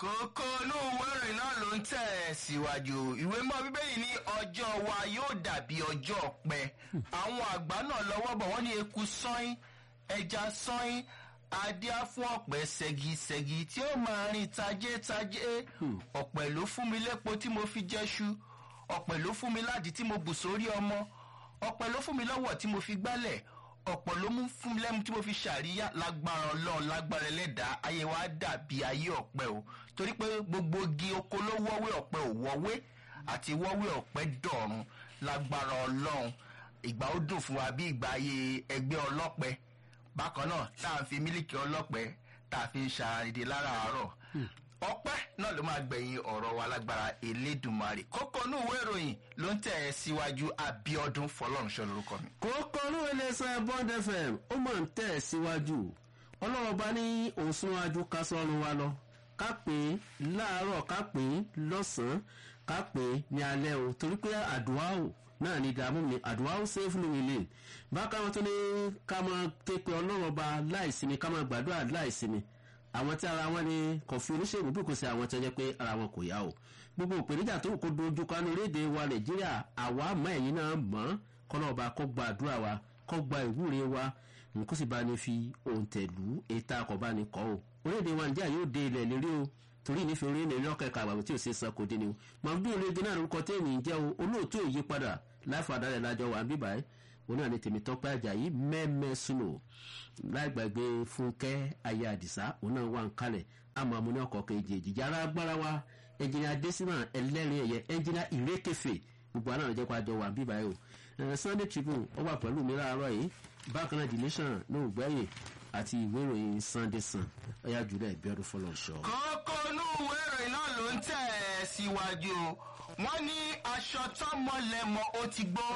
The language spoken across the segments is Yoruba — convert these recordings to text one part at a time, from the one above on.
kókó inú ìwé ìròyìn náà ló ń tẹ̀ ẹ́ síwájú ìwé mọ́ bíbélì ní ọjọ́ wa yóò dàbí ọjọ́ ọ̀pẹ àwọn àgbà náà lọ́wọ́ bọ̀ wọ́n ní eku sọ́yìn ẹja sọ́yìn adíá fún ọ̀pẹ ṣẹ́gi-ṣẹ́gi tí ó máa rìn tajé-tajé ọ̀pẹ ló fún mi lépo tí mo fi jẹ́ṣu ọ̀pẹ ló fún mi ládi tí mo bù sórí ọmọ ọ̀pẹ ló fún mi lọ́wọ́ tí mo fi gbálẹ̀ ọ̀pọ̀ ló mú fún mi lẹ́mu tí mo fi ṣàríyá lágbára ọlọ́run lágbára ẹlẹ́dàá ayé wa dàbí ayé ọ̀pẹ o torí pé gbogbo igi oko ló wọ́wé ọ̀pẹ ò wọ́wé àti wọ́wé ọ̀pẹ dọ̀run lágbára ọlọ́run ìgbà ó dùn fún wa bí ìgbà ayé ẹgbẹ́ ọlọ́pẹ bákan náà tá à ń fi mílíkì ọlọ́pẹ tá a fi ń ṣàrìdè láràárọ̀ ọpẹ́ náà ló máa gbẹ̀yìn ọ̀rọ̀ wa lágbára elédùnmarè kókó inú ìwé ìròyìn ló ń tẹ̀ ẹ́ síwájú abiodun fọlọ́runṣọ́ lórúkọ mi. kókó olú iléeṣẹ́ bond fm ó máa ń tẹ̀ síwájú ọlọ́wọ́ bá ní òun súnwájú ká sọ́run wa lọ ká pè é láàárọ̀ ká pè é lọ́sàn-án ká pè é ní alẹ́ o torí pé àdúrà o náà ní ìdààmú mi àdúrà ó save me willing bákan wọn tó ní ká máa ké pe ọlọ́wọ́ bá láìsinmi ká máa gbàdúrà láìsinmi àwọn tí ara wọn ní kọfí oníṣègùn bí kò sí àwọn tí wọn jẹ pé ara wọn kò yá o gbogbo ìpèníjà tó kó dojú kan ní orílẹ̀-èdè wa nàìjíríà àwa mọ̀ ẹ̀yìn náà mọ̀ kọ́lọ́ọ̀bá kó gba àdúrà wa kó gba ìwúre wa nǹkó sì bá ní fi òǹtẹ̀lú ètà àkọ́bá ní kọ́ o orílẹ̀-èdè wa nàìjíríà yóò dé ilẹ̀ lérí o torí ìnífẹ̀ẹ́ orílẹ̀ èdè lọ́kẹ̀ka àgbàgbọ́ tí ò ṣe san kò dé ni o màá bí orílẹ̀-èdè náà lórúkọ tẹ́ẹ̀nì jẹ́ o olóòtú èyí padà láìfàdálẹ̀ lájọ wà bíbá ẹ̀ òun náà ní tèmi tọ́pẹ́ àjàyí mẹ́mẹ́ súnò láì gbàgbé fúnkẹ́ ayé àdìsá òun náà wà ń kalẹ̀ àmọ́ àmúni ọkọ̀ kejì èjìjà ara agbára wa ẹnjìnà adésínà ẹlẹ́rìn ẹ̀yẹ ẹnjìnà ìrékèfè gbogbo àná àjẹkọ àjọ wà bíbá ẹ̀ o sunday tribune ó wà pẹ̀lú mi láàárọ̀ yìí bákan náà the nation ní ògbẹ́yìn àti ìwé ìròyìn sunday sun ọ̀yá jùlọ ìbẹ́rù fọlọ́ṣọ́. kókó inú ìwé ìròyìn náà ló ń tẹ̀ ẹ́ síwájú wọ́n ní aṣọ tọ́mọlẹ́mọ ó ti gbọ́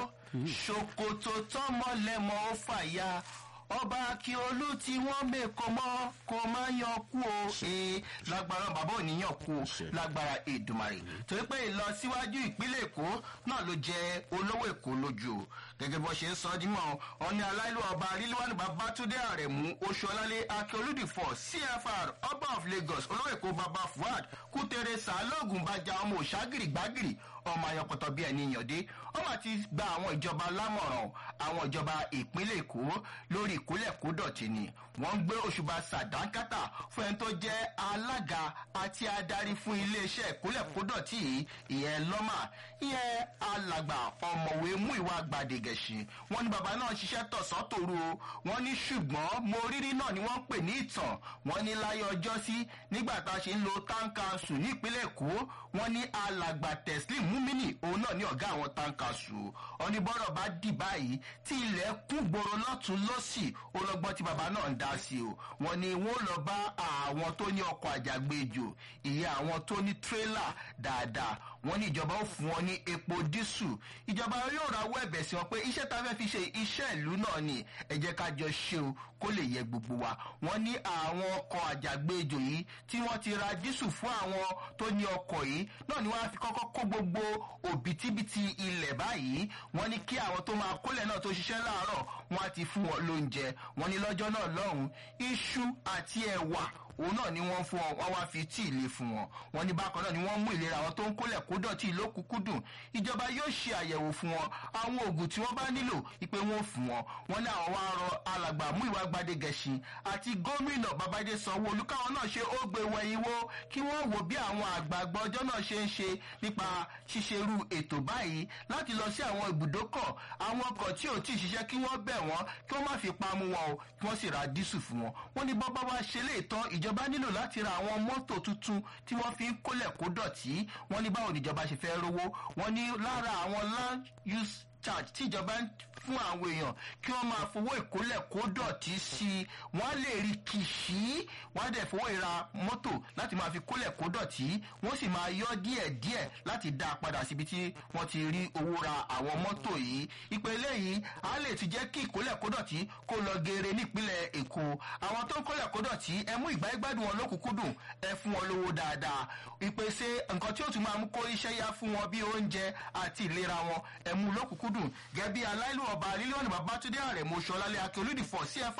ṣòkòtò tọ́mọlẹ́mọ ó fàya ọba akíolú tí wọ́n mẹ́kọ mọ́ kó má yan kú o ee lágbára bàbá òníyàn kú o lágbára èdùmarè torí pé ìlọsíwájú ìpínlẹ̀ èkó náà ló jẹ́ olówó èkó lójú o gẹ́gẹ́ bó ṣe ń sọ dímọ̀ ọ̀ní aláìlú ọba ríliwánu babatunde àrẹ̀mú oṣuọlálẹ̀ akíolúdìfọ̀ cfr ọba of lagos olówó èkó baba fuad kútere sàlóògùn bàjá ọmọ òṣàgìrì gbàgìrì ọmọ ayọpọtọ bíi ẹni yànde ọmọ àti gba àwọn ìjọba lámọ̀ràn àwọn ìjọba ìpínlẹ̀ èkó lórí ìkólẹ̀kódọ̀tì ni wọ́n ń gbé òṣùbà sàdánkátà fún ẹni tó jẹ́ alága àti adarí fún iléeṣẹ́ ìkólẹ̀kódọ̀tì yìí ìyẹn lọ́mà ìyẹn alàgbà ọ̀mọ̀wé mú ìwà gbàdégẹ̀ṣì wọ́n ní bàbá náà ṣiṣẹ́ tọ̀sán tòru o wọ́n ní ṣùgbọ́n mo rírí náà ni wọ́n ń pè ní ìtàn wọ́n ní láyé ọjọ́ sí nígbà tá a ṣe ń lo town council ní ìpínlẹ̀ èkó wọ́n ní alàgbà teslim múmínì òun náà ní ọ̀gá àwọn town council wọ́n ní bọ́rọ̀ bá dì báyìí tí ilẹ̀ kún gbòòrò lọ́tún lọ́sì ọlọ́gbọ́n tí bàbá náà ń dá sí o wọ́n ní wọ́n lọ bá àwọn tó ní ọkọ̀ àjàgbéjò ìyẹn àwọn tó ní tírélà dáadáa wọ́n ní ìjọba ó fún wọn ní epo dísù ìjọba yóò rawọ́ ẹ̀bẹ̀ sí wọn pé iṣẹ́ tá a fẹ́ fi ṣe iṣẹ́ ìlú náà ni ẹ jẹ́ ká jọ ṣe o kó lè yẹ gbogbo wa wọ́n ní àwọn ọkọ̀ àjàgbéjò yìí tí wọ́n ti ra dísù fún àwọn tó ní ọkọ̀ yìí náà ni wọ́n á fi kọ́kọ́ kó gbogbo òbítíbitì ilẹ̀ báyìí wọ́n ní kí àwọn tó máa kólẹ̀ náà tó ṣiṣẹ́ láàárọ̀ wọ́n á ti fún wọn lóúnjẹ wọ́n ní lọ́jọ́ náà lọ́hùn-ún iṣu àti ẹ̀wà òun náà ni wọ́n fún wọn wọ́n wá fi tí ìlé fún wọn wọ́n ní bákan náà ni wọ́n mú ìlera àwọn tó ń kólẹ̀ kó dọ̀tí lókùnkúndùn ìjọba yóò ṣe àyẹ̀wò fún wọn àwọn oògùn tí wọ́n bá nílò ìpè wọn fún wọn wọ́n ní àwọn wá rọ alàgbà mú ìwà gbadegẹ̀sìn àti gómìnà babájé sanwó-olú káwọn náà ṣe ó gbé wẹ̀yìn wo kí wọ́n wò bí àwọn àgbààgbà ọjọ́ náà ṣe ń ṣe nípa ṣíṣerú ètò báyìí láti lọ sí àwọn ibùdókọ̀ àwọn ọkọ̀ tí ò tí ì ṣiṣẹ́ kí wọ́n bẹ̀ wọ́n kí wọ́n má fi pamú wọn o kí wọ́n sì ra dísù fún wọn wọ́n ní bọ́bá wa ṣe lè tán ìjọba nílò láti ra àwọn mọ́tò tuntun tí wọ́n fi ń kólẹ̀ kó dọ̀tí wọ́n ní báwo níjọba ṣe fẹ́ rówó wọ́n ní lára àwọn land use charge tíjọba ń fún àwọn èèyàn kí wọ́n máa fowó ìkólẹ̀ kó dọ̀tí sí i wọ́n lè rí kìsì wọ́n á dẹ̀ fowó ìra mọ́tò láti máa fi kólẹ̀ kó dọ̀tí wọ́n sì máa yọ díẹ̀ díẹ̀ láti dá a padà síbi tí wọ́n ti rí owó ra àwọn mọ́tò yìí ìpè eléyìí á lè ti jẹ́ kí ìkólẹ̀ kó dọ̀tí kó lọ geere nípínlẹ̀ èkó àwọn tó ń kólẹ̀ kó dọ̀tí ẹ mú ìgbà ìgbádùn wọn lókùnkúndùn ẹ fún wọn lówó dáadáa ìpèsè nǹkan tí ó tún máa mú kó iṣẹ́ yá fún wọn bí oúnjẹ àti ìlera wọn ẹ mú lókùnkúndùn gẹ́bí aláìlú ọba lílọ́ọ̀nù babatunde àrẹ̀mú ṣọlálẹ̀ akíolúdìfọ̀ cfr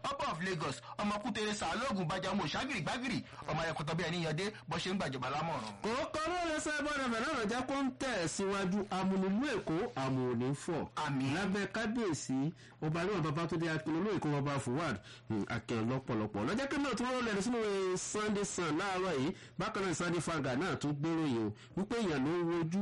ọba of lagos ọmọ kútere sàlóògùn bàjàmù òṣàgìrì gbàgìrì ọmọ ayẹkọtọ bí ẹni yànjẹ bó ṣe ń gbàjọba lámọ̀ràn. kòókò ló lè sọ ẹbọ rẹ fẹ̀rẹ̀ ọ̀rọ̀ jẹ́ kó ń tẹ̀ síwájú amúnilú èkó àmúhòní fọ̀. Àmín. lábẹ́ kábíyèsí ọba náà bàbá tó dé akínú èkó bàbá fuwad akẹ́ lọ́pọ̀lọpọ̀ lọ́jọ́ kí náà tó rọ́ lẹ́nu sínú ìwé sunday sun láàárọ̀ yìí bákan náà sunday fanga náà tó gbéròyìn o wípé èèyàn ló ń wojú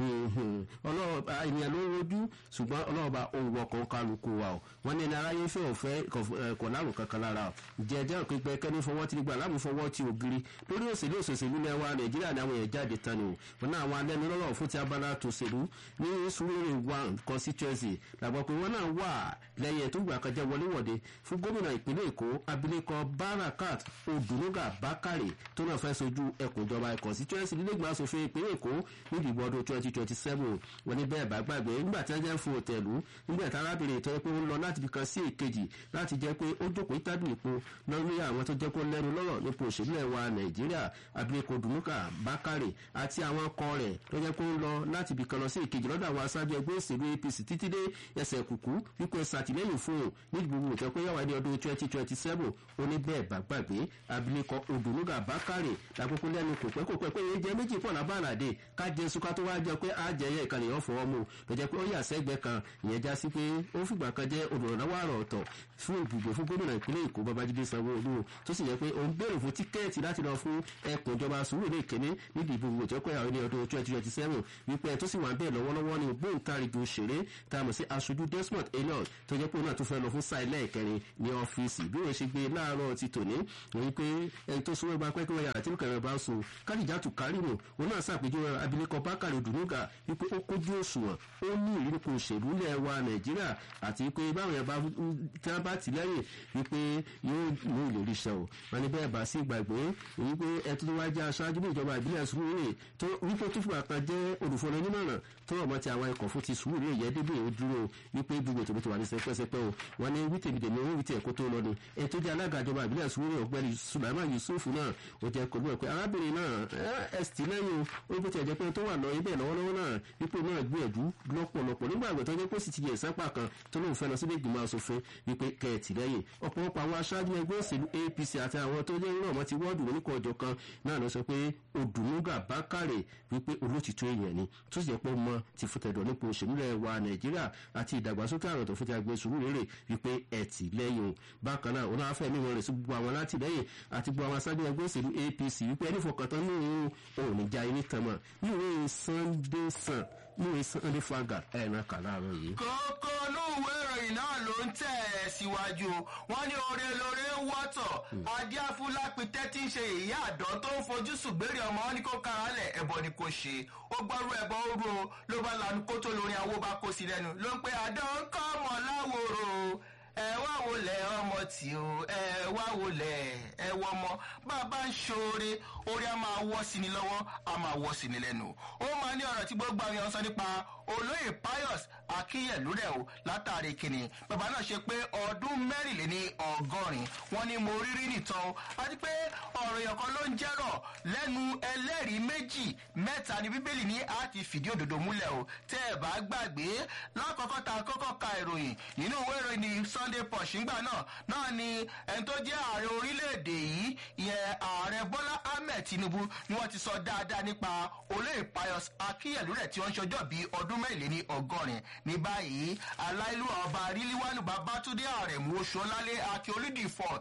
ọlọ́ọ̀bá èèyàn ló ń wojú ṣùgbọ́n ọlọ́ọ̀bá òun ọkàn kálukú wa o wọ́n ní ẹni aráyé fẹ́ òfẹ́ kọ̀ láàrùn kankan lára o jẹjẹrẹ pé pẹ́kẹ́ ní fọwọ́ tí gbà láàmú fọwọ́ tí ògiri lórí òṣèlú òṣèlú ilẹ̀ wa nàìjíríà ni àwọn èèyàn jáde tán ni o wọn náà àwọn alẹ́nu lọ́rọ̀ fún ti abala tòṣèlú ní sùúrù one constituency làgbọ́ pé wọ́n náà wà lẹ́yìn tó gbà kan jẹ́ wọléwọ̀de fún gómìnà ìpínlẹ̀ èkó abilékọ barakat odùnúgà bákàrè tó náà fẹ́ sojú ẹkùn ìjọba constituency nílẹ̀gbọ̀n asòfin ìpínlẹ̀ èkó níbi ìbò ọdún twenty twenty seven wọn ní bẹ́ẹ̀ bá gbàgbé nígbà tí wọ́n jẹ́ fún òtẹ̀lú nígbà tí arábìnrin ìtọ́ pé ó ń lọ láti fi kan sí èkejì láti jẹ́ pé ó jókòó tábìlì ipò lórí àwọn tó jẹ́ kó lẹ́nu lọ́rọ̀ nípa òṣèlú ẹ̀wà nàìjíríà abilékọ odùnúgà bákàrè àti àwọn ọkọ rẹ̀ tó jẹ́ pé ó ń lọ láti fi kan lọ sí èkejì lọ́dọ̀ àwọn aṣáájú ẹgbẹ́ òṣèlú apc títí dé ẹsẹ̀ kùkú wípé ṣàtìlẹ́yìn fún un níbi gbogbo ìtọ́ pé yàwá ní ọdún twenty twenty seven ó ní bẹ́ẹ̀ bá gbàgbé abilékọ odùnúgà bákàrè lákòókò lẹ́nu kò pẹ́ kò pẹ́ pé èyí jẹ́ méjì pọ̀ lábàládé ká jẹ suka tó wá jẹ pé á jẹ ẹyẹ ìkànnì yọ̀ fọwọ́ mu ló jẹ́ pé ó yà sẹ́gbẹ́ kan ìyẹn já sí pé ó fìgbà kan jẹ́ olùrànlọ́wọ́ àrọ̀ ọ̀tọ̀ fún ibùgbé fún gómìnà ìpínlẹ̀ èkó babájídé sanwó-olú tó sì yẹ pé òun béèrè fún tíkẹ́ẹ̀tì láti lọ fún ẹkùn ìjọba sùúrù ní ìkíní níbi ìbò tó pẹ́ àwọn ní ọdún twenty twenty seven wípé tó sì wà bẹ́ẹ̀ lọ́wọ́lọ́wọ́ ní ògbóǹtarìgì òṣèré tá a mọ̀ sí aṣojú desmond elliot tó jẹ́ pé òun náà tó fẹ́ lọ fún sáà lẹ́ẹ̀kẹrin ní ọ́fíìsì bí wọ́n ṣe gbé láàárọ̀ ti tòní wípé ẹni tó súnmọ́ gba pẹ́kẹ́ wọ́n yàrá tí kẹrẹ bá sùn kálíjàtù kárìmù òun náà ṣàpèjúwe abilékọ bákàrẹ̀ òdùnúgà wípé ó kójú òṣùwọ̀n ó ní ìrírí kò òṣèlú ilẹ̀ wa nàìjíríà àti pé báwọn yẹn bá tí wọ́n bá tì lẹ́yìn wípé yóò mú ìlérí iṣẹ́ o wọn ní bẹ́ẹ̀ bá sí ìgbàgbé wípé ẹtú tó wá jẹ́ aṣáájú ní ìjọba ìbílẹ̀ sùúrù tó wípé tó fìgbà kan jẹ́ olùfọ́nà onímọ̀ràn tó rọ̀ mọ́ ti àwọn ikọ̀ fún ti sùúrù yẹ débi ó dúró wípé gbogbo tòbí tó wà ní sẹpẹsẹpẹ o wọn ní wí tèmi tèmi owó wí tẹ̀ kó tó lọ ni ètò jẹ́ alága ìjọba ìbílẹ̀ sùúrù ọ̀gbẹ́ni sulaiman yusuf náà ó jẹ́ kó lóò pé arábìnrin náà ẹ sì lẹ́yìn o ó bó tiẹ̀ jẹ́ pé tó wà lọ ibẹ̀ lọ́wọ́lọ́wọ́ náà wípé náà gbìyànjú lọ́pọ̀lọpọ̀ nígbà àgbẹ̀ tó jẹ́ pé ó sì ti yẹ ìsápá kan tó lóun fẹ́ lọ sílé ìgbìmọ̀ asòfin wípé kẹ́ẹ̀tì lẹ́yìn ọ̀pọ̀lọpọ̀ àwọn aṣáájú ẹgbẹ́ òṣèlú apc àti àwọn tó jẹ́ rọ̀ mọ́ ti wọ́ọ̀dù oníkọ̀ ọjọ́ kan náà lọ sọ pé odùnúgà bákàrè wípé olótìtú èèyàn ni tó sì jẹ́ pé mọ́ ti fòtẹ̀dọ̀ nípa òṣèlú rẹ̀ wa nàìjíríà àti ìdàgbàsókè àrùn tó fún ti àgbẹ̀ sùúrù rere wípé ẹ̀tì lẹ́yìn o bákan náà òun afẹ́ mi wọn rẹ̀ sí gbogbo àwọn alátìlẹ́yìn àti gbogbo àwọn aṣáájú ẹgbẹ́ òṣèlú apc wípé ẹni fọkàntán ní òun òun níjà ẹni tán mọ́ ní ìwé sunday sun ní ìwé sunday fanga ẹ̀ẹ̀ràn kà láàárọ̀ yìí. kókó olúwe ìròyìn náà ló ń tẹ̀ ẹ́ síwájú wọn ní oore lóore ń wọ́tọ̀ adíáfúlápitẹ́ tí ń ṣe ìyá àdán tó ń fojú sùgbérì ọmọ wọn ní kó karalẹ̀ ẹ̀bọ ni kò ṣe ó gbọ́rú ẹ̀bọ ó ru o ló bá lanu kó tó lórí awó bá kó sí lẹ́nu ló ń pe àdán ń kọ́ ọmọ láwòrò ẹ wá wọlé ọmọ tí o ẹ wá wọlé ẹ wọmọ bàbá ń ṣoore orí a máa wọ́ sí ni lọ́wọ́ a máa wọ́ sí ni lẹ́nu ó máa ní ọ̀rọ̀ tí gbogbo àwọn èèyàn sọ nípa olóyè pius akínyẹ̀lú rẹ̀ o látàrí kìnnì bàbá náà ṣe pé ọdún mẹ́rìnléní ọgọ́rin wọn ni mo rírí nìtàn àti pé ọ̀rọ̀ èèyàn kan ló ń jẹ́rọ̀ lẹ́nu ẹlẹ́rìí méjì mẹ́ta ni bíbélì ní a ti fìdí òdòdó múlẹ̀ o tẹ́ ẹ bá gbàgbé lákọ̀ọ́kọ́ ta kọ́kọ́ ka ìròyìn nínú ìwé ìròyìn ní sunday punch ńgbà náà náà ni ẹni tó jẹ́ ààrẹ orílẹ̀-èdè yìí ìyẹn ààrẹ bọ́lá ahmed tinubu ni wọ́n ti sọ dáadáa nípa olóyè pius akínyẹ̀lú rẹ̀ tí wọ́n ń ṣọjọ́ bíi ọdún mẹ́rìnléní ọgọ́rin ní báyìí aláìlú ọba ríliwánu babatunde àrẹ̀mú oṣuọlálẹ̀ akíolídì ford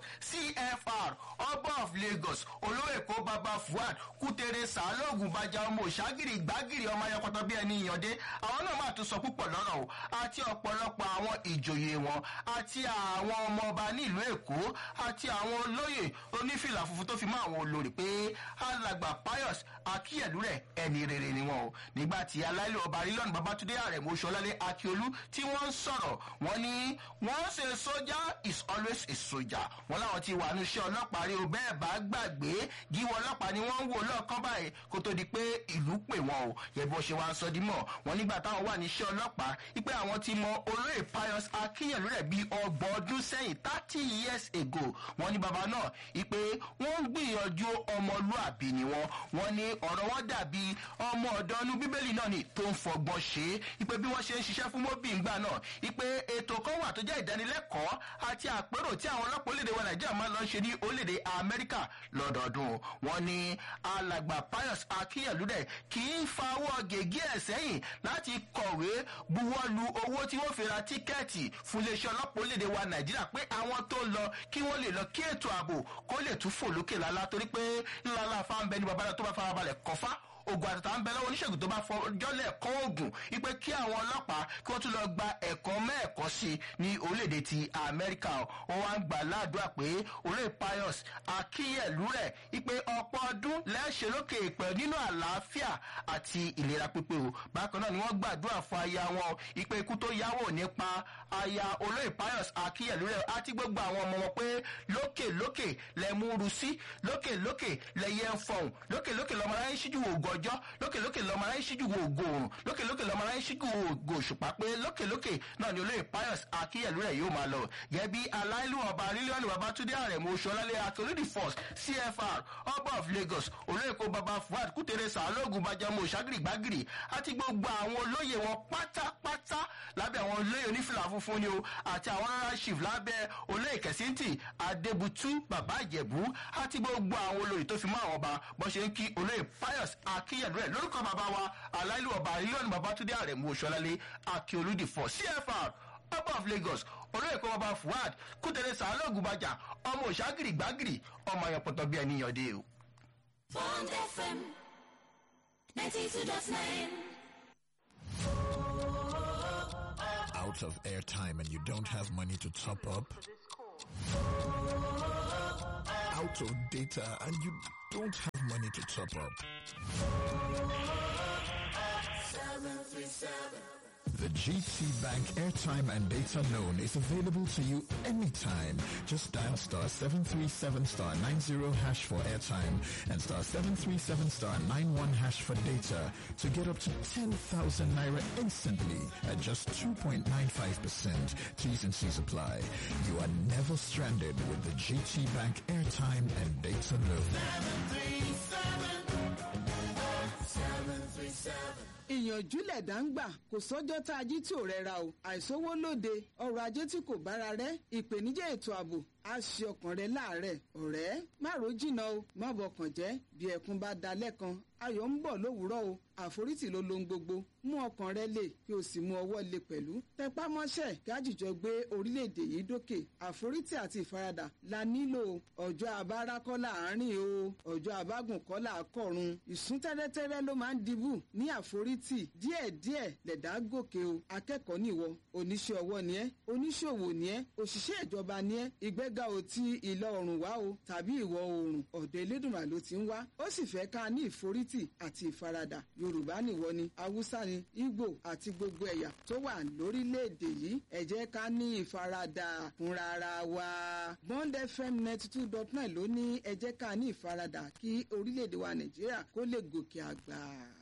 cfr ọba of lagos olóyè kó baba fuad kútere sàálògùn bàjá ọmọ òṣàgìrì gbàgìrì ọmọ ayọkọtọ bí ẹni ìyànde àwọn náà máa tún sọ púpọ̀ lọ́rọ̀ o àti ọ̀pọ̀lọpọ̀ àwọn ìjòyè wọn àti àwọn ọmọọba nílùú èkó àti àwọn olóyè onífìlà funfun tó fi mọ́ àwọn olórí pé alàgbà pius akíyẹ̀lú rẹ̀ ẹni rere ni wọn o nígbà tí aláìlú ọba rílọ́nù babatunde àrẹ̀mú oṣọlálẹ̀ akíolú tí wọ́n ń sọ̀rọ̀ wọ́n ní wọ́n ṣe sójà is always a soldier wọ́n láwọn ti wà ní iṣẹ́ ọlọ́pàá rí o bẹ́ẹ̀ bá gbàgbé gíwọ́ ọlọ́pàá ni wọ́n ń wò lọ́ọ̀kan báyìí kó tó di pé ìlú pè wọ́n o yẹ bó ṣe wá ń sọ dímọ̀ wọ́n nígbà táwọn wà ní iṣẹ́ ọlọ́pàá wípé àwọn ti mọ olóyè pius akínyẹ̀lú rẹ̀ bíi ọgbọ̀n ọdún sẹ́yìn thirty years ago wọ́n ní baba náà wípé wọ́n ń gbìyànjú ọmọlúwà ọmọlúàbí ni wọn wọn ní ọ̀rọ̀ wọn dàbí ọmọ ọ̀dọ́nu bíbélì náà ni tó ń fọgbọ́n ṣe é ipe bí wọ́n ṣe ń ṣiṣẹ́ fún mobi ńgbà náà ipe ètò kan wà tó jẹ́ ìdánilẹ́kọ̀ọ́ àti àpérò tí àwọn ọlọ́pàá orílẹ̀-èdè wa nàìjíríà máa ń lọ ṣe ní orílẹ̀-èdè amẹ́ríkà lọ́dọọdún wọn ní alàgbà pius akínyẹ̀lúdẹ̀ kì í fa owó gègé ẹ̀ sẹ́yìn láti kọ̀wé buwọ́lu owó tí wọ́n fi ra tíkẹ́ẹ̀tì fún iléeṣẹ́ ọlọ́pàá orílẹ̀-èdè wa nàìjíríà pé àwọn tó lọ kí wọ́n lè lọ kí ètò ààbò kó lè tún fò lókè lálá torí pé ńlá ńlá fa ń bẹ ní babalá tó bá farabalẹ̀ kọfá ogun àtàtà ń bẹ lọ́wọ́ oníṣègùn tó bá fọjọ́lẹ̀ kọ́ oògùn wípé kí àwọn ọlọ́pàá kí wọ́n tún lọ gba ẹ̀kọ́ mẹ́ẹ̀kọ́ sí i ní orílẹ̀-èdè ti amẹ́ríkà ó wá ń gbà ládùúgbà pé olóyè pius akíyẹ̀lú rẹ̀ wípé ọ̀pọ̀ ọdún lẹ́ṣẹ̀ lókè ìpẹ́ nínú àlàáfíà àti ìlera pípé o bákan náà ni wọ́n gbàdúrà fún aya wọn wípé ikú tó yáwò nípa aya olóyè pius akíyẹ̀lú rẹ̀ àti gbogbo àwọn ọmọ wọn pé lókè lókè lẹ́múru sí lókè lókè lẹ́yẹ ń fọhùn lókè lókè lọ́mọ aráyé ṣíjú ògùn ọjọ́ lókèlókè lọ́mọ aráyé ṣíjú wo ògo òrùn lókèlókè lọ́mọ aráyé ṣíjú wo ògo òṣùpá pé lókèlókè náà ni olóyè pius akíyẹ̀lú rẹ̀ yóò máa lọ gẹ́gẹ́ bí aláìlú ọba rílíọ̀nù babatunde àrẹ̀mọ oṣuọlálẹ̀ àtòlídì force cfr ọba of lagos olóyè kó baba fuad kútere sàlóògùn bàjámọ òṣàgìrì gbàgìrì àti gbogbo àwọn olóyè wọn pátápátá lábẹ́ àwọn olóyè onífìlà funfun ni o àti àwọn rárá chief lábẹ́ olóyè kẹsíntì adébútú bàbá ìjẹ̀bú àti gbogbo àwọn olóyè tó fi mọ́ àwọn ọba bó ṣe ń kí olóyè pius akíyẹ̀dú rẹ̀ lórúkọ bàbá wa aláìlú ọba rílíọ̀nù babatunde àrẹ̀mú òṣọlálẹ̀ akíolúdì fọ cfr ọba of lagos olóyè kó bàbá fuad kútẹ̀lẹ̀ sàálọ̀gùn bàjà ọmọ òṣàgìrì gbàgìrì ọmọ ayọ̀pọ̀tọ̀ bí ẹni yọ̀dé o. Bond FM 92.9. out of airtime and you don't have money to top up, out of data and you don't have money to top up. The GT Bank airtime and data loan is available to you anytime. Just dial star 737 star 90 hash for airtime and star 737 star 91 hash for data to get up to 10,000 naira instantly at just 2.95%. T's and C's apply. You are never stranded with the GT Bank airtime and data loan. ìyànjú lẹ̀dá ń gbà kò sọ́jọ́ tá a jí tí ò rẹra o àìsówó lóde ọrọ̀ ajé tí kò bára rẹ̀ ìpèníjà ètò ààbò á ṣe ọkàn rẹ láàárẹ̀ ọ̀rẹ́ má ro jìnnà o má bọkàn jẹ́ bí ẹkún bá dalẹ̀ kan ayọ̀ ń bọ̀ lówùúrọ̀ o àforítì ló lohun gbogbo mú ọkàn rẹ lè kí o sì mú ọwọ́ lè pẹ̀lú tẹpá mọ́ṣẹ́ kájíjọ gbé orílẹ̀-èdè yìí dókè àforítì àti ìfaradà la nílò ọjọ́ abára kọ́ láàárín o ọjọ́ abágùn kọ́ làákọ̀run ìsún tẹ́rẹ́tẹ́rẹ́ ló máa ń dibù ní àforítì díẹ̀díẹ̀ lẹ̀dá gòkè o akẹ́kọ̀ọ́ nìwọ oníṣẹ́ ọwọ́ ni ẹ́ oníṣòwò ni ẹ́ òṣìṣẹ́ ìjọba ni ẹ́ ìgbéga ò ti ìlọ oòrùn wá o tàbí ìwọ̀ oòrùn ọ̀dọ̀ elédùnmá ló ti ń wá ó sì fẹ́ ká ní ìforítì àti ìfaradà yorùbá nìwọ ni haúsá ni ìgbò àti gbogbo ẹ̀yà tó wà lórílẹ̀‐èdè yìí ẹ jẹ́ ká ní ìfaradà fúnra ara wa bond fm ninety two dot nine ló ní ẹ jẹ́ ká ní ìfaradà kí orílẹ̀‐èdè wa nàìjíríà kó lè gòkè àgbà.